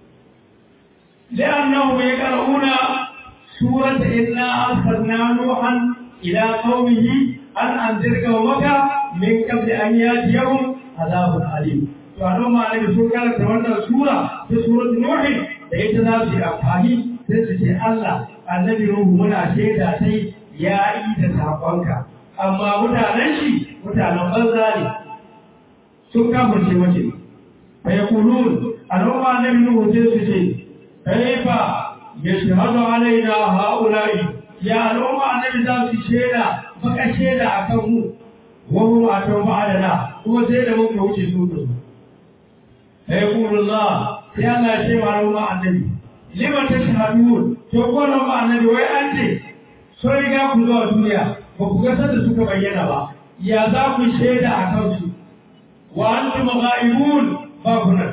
لأنهم يقرؤون سورة إنا أرسلنا نوحا إلى قومه أن أنذر قومك من قبل أن يأتيهم عذاب أليم فأنا ما أنا بسورة كانت تولى سورة في سورة نوح لقيت نفسي أفهمي تسجي الله النبي نوح منا شيدا سي يا إيدا سابقك أما متعنى شي متعنى بزالي sun kafirce mace fa yaqulun al'umma annabi nuhu sai su ce kaifa yashhadu alaina haula'i ya al'umma annabi za su sheda baka sheda akan mu wa hum atawba alana kuma sai da muka wuce su da su sai kulullah sai Allah ya ce wa al'umma annabi lima tashhadun to ko al'umma annabi wai an ce so riga ku zuwa duniya ba ku ga sanda suka bayyana ba ya za ku sheda akan su wa antum ghaibun ba ku nan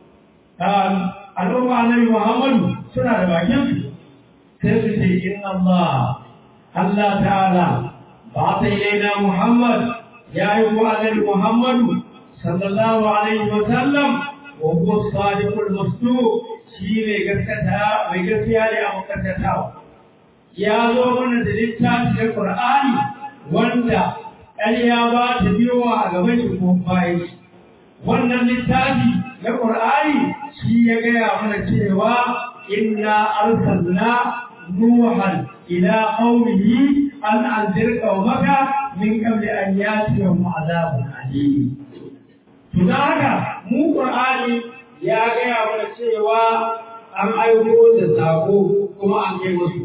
al'umma annabi Muhammadu suna da bakin su sai su ce inna Allah Allah ta'ala ba ta ilaina Muhammad ya yi ko annabi Muhammadu sallallahu alaihi wa sallam wa huwa sadiqul masduq shi mai gaskata mai gaskiya ne a makaddatawa ya zo mana da littafi da Qur'ani wanda ƙarya ba ta biyowa a gaban shi ko bayan shi wannan littafi na Qur'ani shi ya gaya mana cewa inna arsalna nuhan ila qaumihi an anzir qaumaka min qabli an yatihum azabun alim to da haka mu Qur'ani ya gaya mana cewa an aiko da sako kuma an kai musu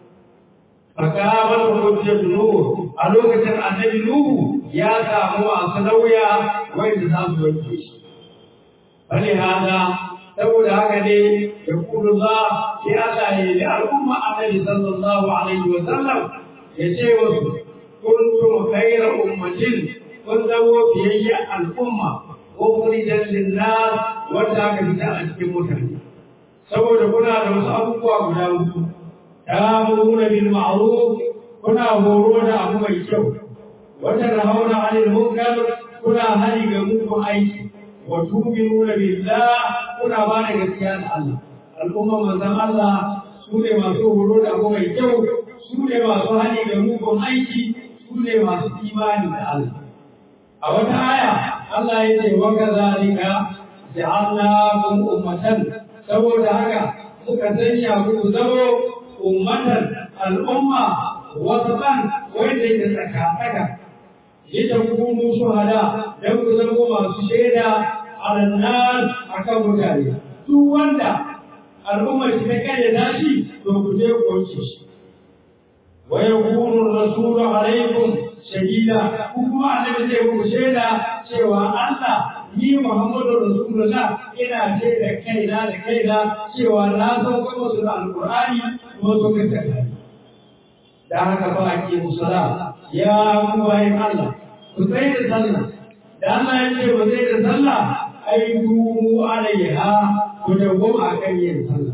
fakamar hujjar nuhu a lokacin annabi nuhu ya samu masu lauya wanda za su wanke shi bane hada saboda haka ne ya kudu za sai Allah ya yi al'umma annabi sallallahu alaihi wa sallam ya ce wasu kuntum khayra ummatin kun zamo fiyayya al'umma ukhrijat lin-nas wanda aka fita a cikin mutane saboda kuna da wasu abubuwa guda uku ta'muruna bil ma'ruf kuna horo da abu mai kyau wata hauna 'anil munkar kuna hani ga mugun aiki wa tu'minuna billah kuna ba da gaskiya da Allah al'umma manzon Allah su ne masu horo da abu mai kyau su ne masu hani ga mugun aiki su ne masu imani da Allah a wata aya Allah ya ce wa kazalika ja'alnakum ummatan saboda haka suka sanya ku zama ummatan al'umma wasatan wanda yake tsaka-tsaka litakunu shuhada dan ku zama masu shaida ala nas akan mutane duk wanda al'ummar shi ta kare nashi to ku je ku wanke shi wa yakunu rasulu alaikum shahida ku kuma annabi zai ku shaida cewa Allah ni Muhammadu Rasulullah ina shaida kaina da kaina cewa na san kuma su da alqur'ani kuma su ka tsaka da haka ba ake musala ya ku bayin Allah ku tsaye da sallah da Allah ya ce ba zai da sallah ai dumu alaiha ku dawwama akan yin sallah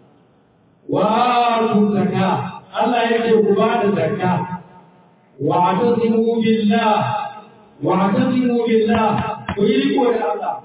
wa tu zakka Allah ya ce ku ba da zakka wa tasimu billah wa tasimu billah ku yi riko da Allah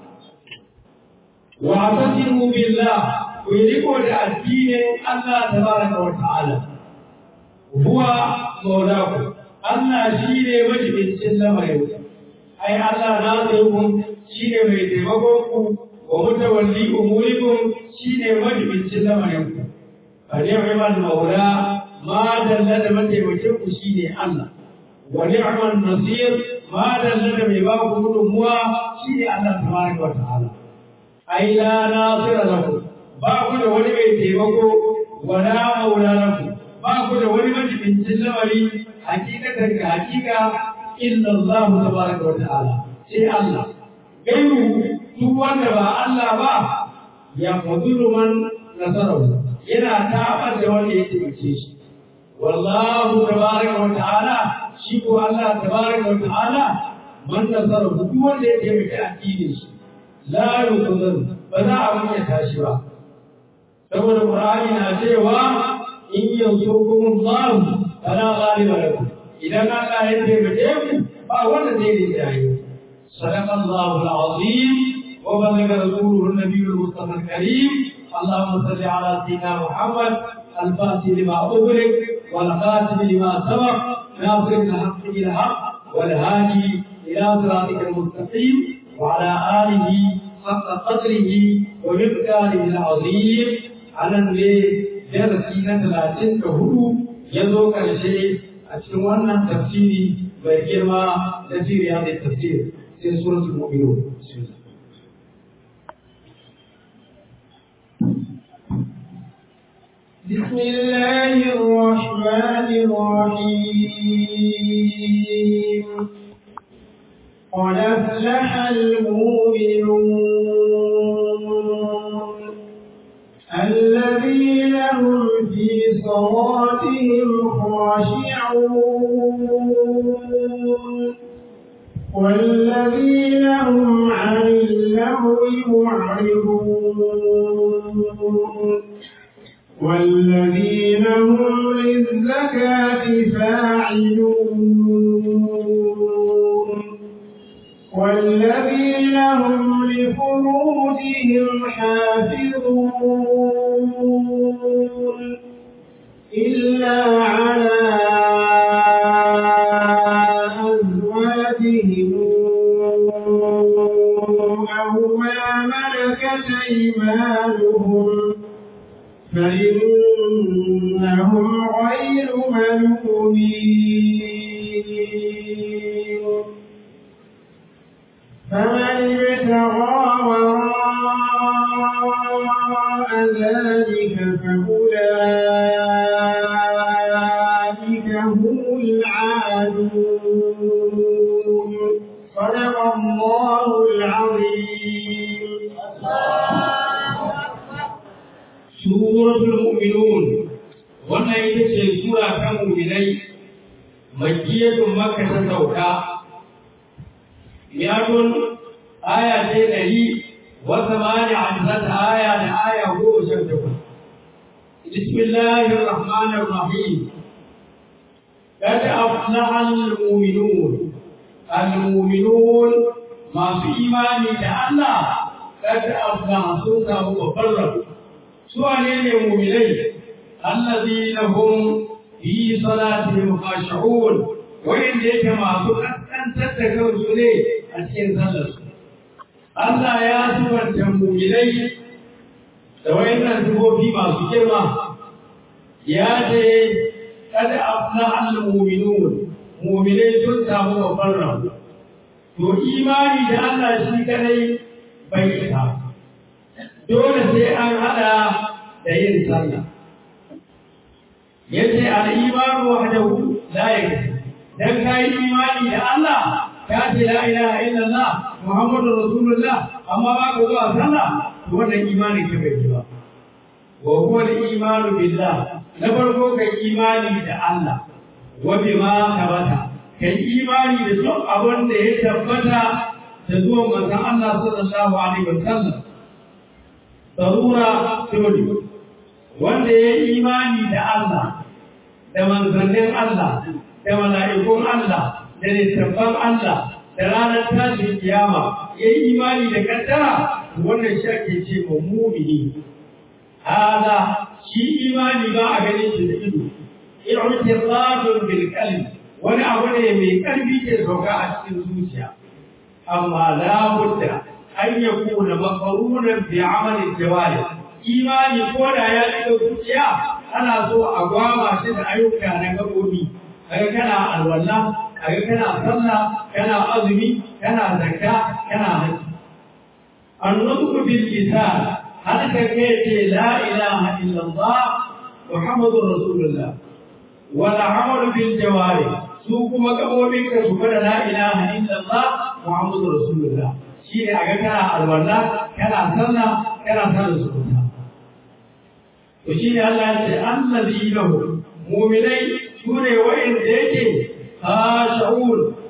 wa tasimu billah ku yi riko da addinin Allah tabaraka wa ta'ala huwa maulaku Allah shi ne majibincin lamarin ai Allah na tsayukun shi ne mai taimakon ku wa mutawalli umurikum shi ne majibincin lamarin ku fa ni'mal maula ma dalla da mataimakin ku shi ne Allah wa ni'mal nasir ma dalla da mai ba ku gudunmuwa shi ne Allah tabaraka wa ta'ala ai la nasira lakum ba ku da wani mai taimako wa la maula lakum ba ku da wani majibincin lamari hakikatan ga hakika illa Allah tabaraka wa ta'ala sai Allah gairu duk wanda ba Allah ba ya fadulu man nasarahu yana tabar da wanda ya taimake shi wallahu tabaraka wa ta'ala shi ko Allah tabaraka wa ta'ala man nasara duk wanda ya taimaki addinin shi la yuqdar ba za a munya tashi ba saboda qur'ani na cewa in yansurkum Allah fala ghaliba lakum idan Allah ya taimake ku ba wanda zai yi jayi sadaqa Allahu al-azim wa balaga rasuluhu an-nabiy al-mustafa al-karim اللهم صل على سيدنا محمد الفاتح لما أغلق والخاتم لما سبق ناصر الحق بالحق والهادي إلى صراطك المستقيم وعلى آله حق قدره ومقداره العظيم على الليل darasi na talatin da hudu ya zo ƙarshe a cikin wannan tafsiri mai girma na siriya da tafsir sai suratul mu'minun بسم الله الرحمن الرحيم قد أفلح المؤمنون الذين هم في صلاتهم خاشعون والذين هم عن اللهو معرضون والذين هم للزكاة فاعلون والذين هم لفروجهم حافظون إلا على أزواجهم أو ما ملكت أيمانهم فإنهم غير ملومين فمن ابتغى وراء ذلك فأولئك هم العادون صدق الله العظيم suratul mu'minun wannan ita ce sura ta mu'minai makiyatun makka ta sauka yadun aya ce ɗari wa samani ajzata aya da aya goma sha takwas bismillahir rahmanir rahim قد أفلح المؤمنون المؤمنون ما في إيمان الله قد أفلح سوسه وفرقوا سؤالين المؤمنين الذين هم في صلاتهم خاشعون وإن ديك ما أن تتكون سلي أتين سلس الله يا سورة المؤمنين وإن تبو فيما سجرما يا دي قد أفلح المؤمنون مؤمنين سلسة وفرهم to imani da Allah shi kadai bai isa dole sai an hada da yin sallah yace al-imanu wahdahu la yakfi dan kai imani da Allah ka ce la ilaha illallah muhammadur rasulullah amma ba ka zuwa sallah to wannan imani ke bai ba wa huwa al-imanu billah na farko kai imani da Allah wa bima tabata kai imani da duk abin da ya tabbata da zuwan manzon Allah sallallahu alaihi wasallam darura dole wanda ya yi imani da Allah da manzannin Allah da mala'ikun Allah da littattafan Allah da ranar tashin kiyama ya yi imani da kaddara wannan shi ake ce ma mumini hada shi imani ba a ganin shi da ido i'tiqadun bil qalbi wani abu ne mai karfi ke sauka a cikin zuciya amma la budda an yakuna maqrunan bi amali jawari imani ko da ya shiga zuciya ana so a gwama shi da ayyuka na gabobi kaga kana alwala kaga kana sallah kana azumi kana zakka kana haji annutqu bil lisan har ka ce la ilaha illallah muhammadur rasulullah wal amalu bil jawari su kuma gabobin ka su fada la ilaha illallah muhammadur rasulullah shi ne a ga kana alwala kana sallah kana sallah sunna to shi ne Allah ya ce allazi lahu mu'minai sune wa'inda yake khash'un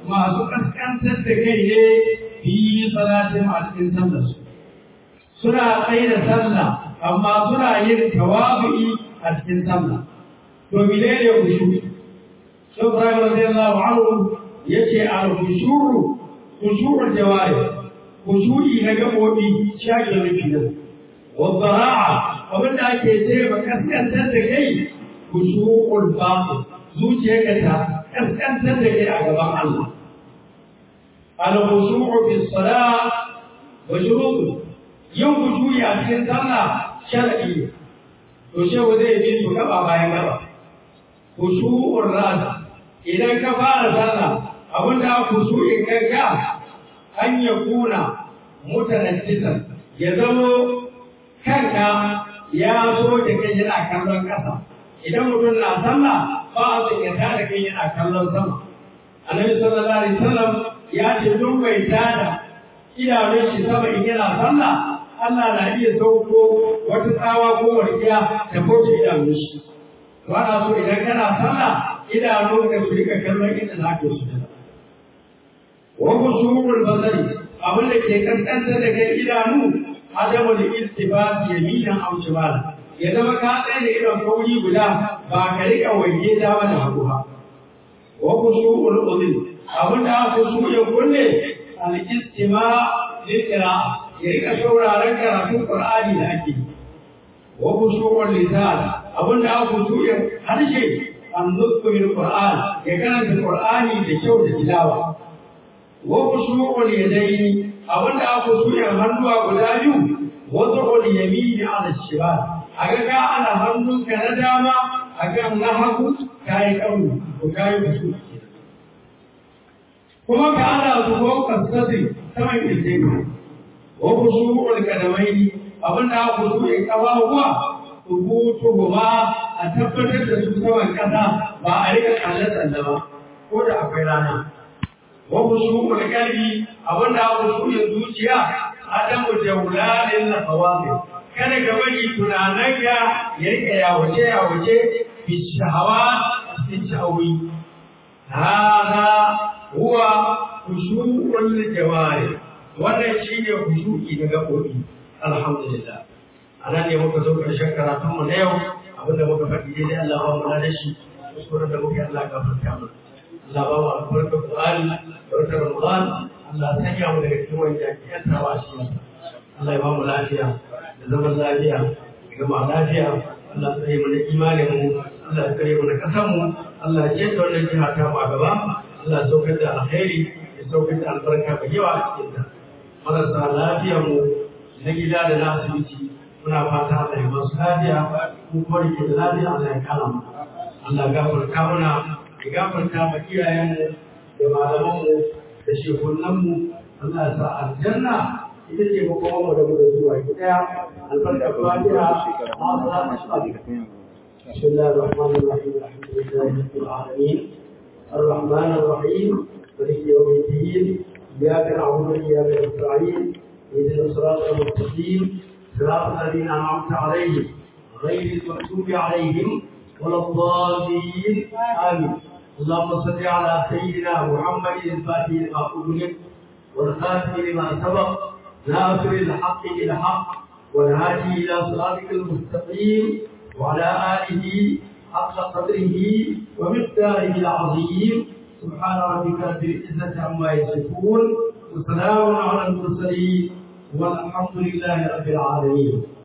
masu kaskantar da kai ne fi salatin a cikin sallarsu suna tsaye da sallah amma suna yin tawabi'i a cikin sallah to menene kushu sai Ibrahim radiyallahu anhu yace al-khushuru khushu'ul jawari khushu'i na gabobi shake rufi nan wa bara'a abin da ake ce ba kaskantar da kai khushu'ul batin zuciyarka ta kaskantar da kai a gaban Allah al-khushu'u fi salat wa shurutu yin khushu'i a cikin sallah shar'i to shehu zai bi su gaba bayan gaba khushu'ur ras idan ka fara sallah abinda khushu'in kanka an ya kuna mutanajjisan ya zamo kanka ya so da kai yana kallon ƙasa idan mutum na sallah ba a son ya tada kai yana kallon sama annabi sallallahu alaihi wasallam ya ce duk bai tada idanun shi sama in yana sallah Allah na iya sauko wata tsawa ko warkiya da kauce idanun shi to ana so idan kana sallah idanun ka su rika kallon inda za ka su wa kusurul basari abin da ke kaskanta da kai idanu adamu da iltibas yaminan aw shimala ya zama ka tsaye da idon kauri guda ba ka rika waje dama da hagu ba wa kusurul udhun abin da aka so ya kunne al istima lil qira'a ya rika sauraron karatun Qur'ani da ake yi. Wa kushuwar lisan abin da aka kushuwar harshe an nutsu bil Qur'an ya karanta Qur'ani da kyau da tilawa. Wa kushuwar yadaini abin da aka kushuwar hannuwa guda biyu wa zuhul yamini ala shimal a ga ka ana hannunka na dama a kan na hagu kayi kauni ko kayi kushuwar kuma ka ana zuwa kasasi saman kirjin wa khushu'ul kadamaini abinda aka khushu'i kafafuwa thubutuhuma a tabbatar da su saman kasa ba a rika kalle tsalle ba ko da akwai rana wa khushu'ul qalbi abinda aka khushu'i zuciya adamu jawlalin nafawati kada ka bari tunananka ya rika yawace yawace bi shahawa cikin sha'awi hada huwa khushu'ul jawari wannan shi ne hushuki na gaɓoɓi alhamdulillah a nan ne muka zo ƙarshen karatunmu na yau abinda muka faɗi daidai Allah ba mu da shi kuskuren da muke Allah gafarta mu Allah ba mu albarka Qur'ani da wata Ramadan Allah sanya mu daga cikin wanda ake yantawa shi Allah ya ba mu lafiya da zaman lafiya da gama lafiya Allah ya mu da imanin mu Allah ya kare mu da kasan mu Allah ya ce wannan jiha ta mu a gaba Allah ya saukar da alkhairi ya saukar da albarka mai yawa a cikin ta marasa lafiyar mu na gida da na asibiti muna fata Allah ya masu lafiya ko kuma da ke da lafiya Allah ya kara mu Allah ya gafarta muna ya gafarta ma iyayenmu da malamanmu da shekunanmu Allah ya sa aljanna ita ce makoman mu da mu da zuwa gida albarka fatiha بسم الله الرحمن الرحيم الحمد لله رب العالمين الرحمن الرحيم مالك يوم الدين إياك نعبد وإياك نستعين اهدنا الصراط المستقيم صراط الذين أنعمت عليهم غير المغضوب عليهم ولا الضالين آمين اللهم صل على سيدنا محمد الفاتح لما أغلق والخاتم لما سبق ناصر الحق بالحق والهادي إلى صراطك المستقيم وعلى آله حق قدره ومقداره العظيم سبحان ربك رب العزة عما يصفون وسلام على المرسلين والحمد لله رب العالمين